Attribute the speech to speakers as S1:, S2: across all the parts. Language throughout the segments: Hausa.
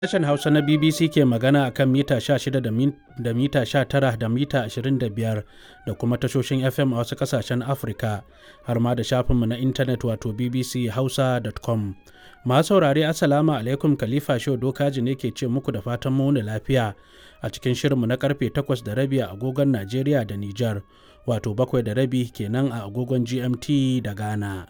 S1: Sashen Hausa na BBC ke magana a kan mita 16 da mita 19 da mita 25 da kuma tashoshin FM a wasu ƙasashen Afirka har ma da shafinmu na intanet wato bbchausa.com. Masu saurare Assalamu alaikum Khalifa Shehu Dokaji ne ke ce muku da fatan mu lafiya a cikin shirinmu na karfe 8 da rabi a agogon Najeriya da Nijar wato 7 da rabi kenan a agogon GMT da Ghana.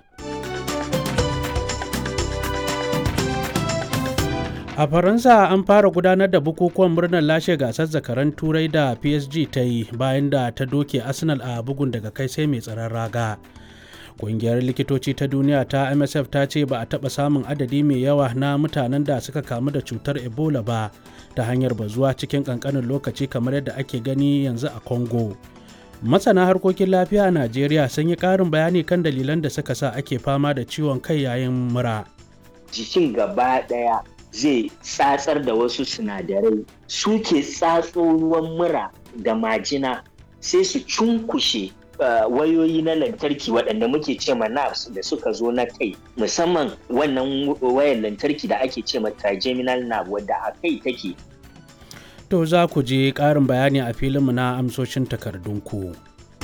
S1: A Faransa an fara gudanar da bukukuwan murnar lashe gasar zakaran turai da PSG ta yi bayan da ta doke Arsenal a bugun daga kai sai mai tsaron raga. Ƙungiyar likitoci ta duniya ta MSF ta ce ba a taɓa samun adadi mai yawa na mutanen da suka kamu da cutar Ebola ba ta hanyar bazuwa cikin ƙanƙanin lokaci kamar yadda ake gani yanzu a Congo. Masana harkokin lafiya a Najeriya sun yi ƙarin bayani kan dalilan da suka sa ake fama da ciwon kai yayin mura.
S2: Jikin gaba ɗaya zai tsatsar da wasu sinadarai suke tsatso ruwan mura da majina sai su cunkushe wayoyi na lantarki waɗanda muke ce ma nerves da suka zo na kai musamman wannan wayar lantarki da ake ce ma trigeminal nerve wadda a kai take
S1: To za ku je ƙarin bayani a filinmu na amsoshin takardunku.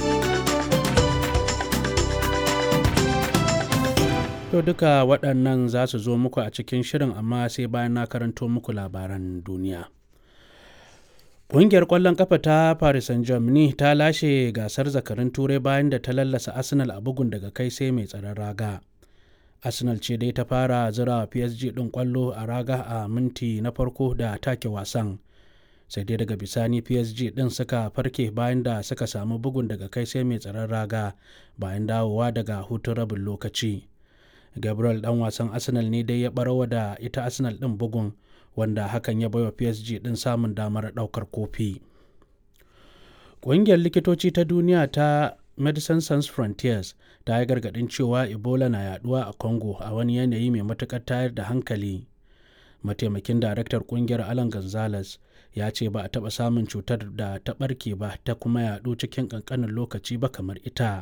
S1: To duka waɗannan za su zo muku a cikin shirin amma sai bayan na karanto muku labaran duniya. Ƙungiyar ƙwallon ƙafa ta Paris Saint-Germain ta lashe gasar zakarin turai bayan da ta lallasa Arsenal a bugun daga kai sai mai tsaron raga. Arsenal ce dai ta fara zira PSG ɗin ƙwallo a raga a minti na farko da take wasan. Sai dai daga bisani PSG ɗin suka farke bayan da suka samu bugun daga kai sai mai tsaron raga bayan dawowa daga hutun rabin lokaci. gabriel dan wasan arsenal ne dai ya barawa da ita arsenal din bugun wanda hakan ya baiwa psg din samun damar daukar kofi ƙungiyar likitoci ta duniya ta medicine sans frontiers ta yi gargaɗin cewa ebola na yaduwa a congo a wani yanayi mai matuƙar tayar da hankali mataimakin daraktar ƙungiyar alan gonzales ya ce ba a taɓa samun cutar da ta ɓarke ba ta kuma yaɗu cikin ƙanƙanin lokaci ba kamar ita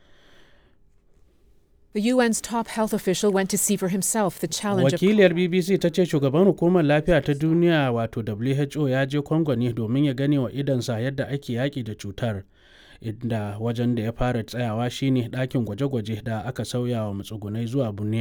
S3: The UN's top health official went to see for himself the challenge
S1: Wakiliyar BBC ta ce shugaban hukumar lafiya ta duniya wato WHO ya je Congo ne domin ya gane wa idansa yadda ake yaƙi da cutar. Inda wajen da ya fara tsayawa shine ɗakin gwaje-gwaje da aka sauya wa matsugunai zuwa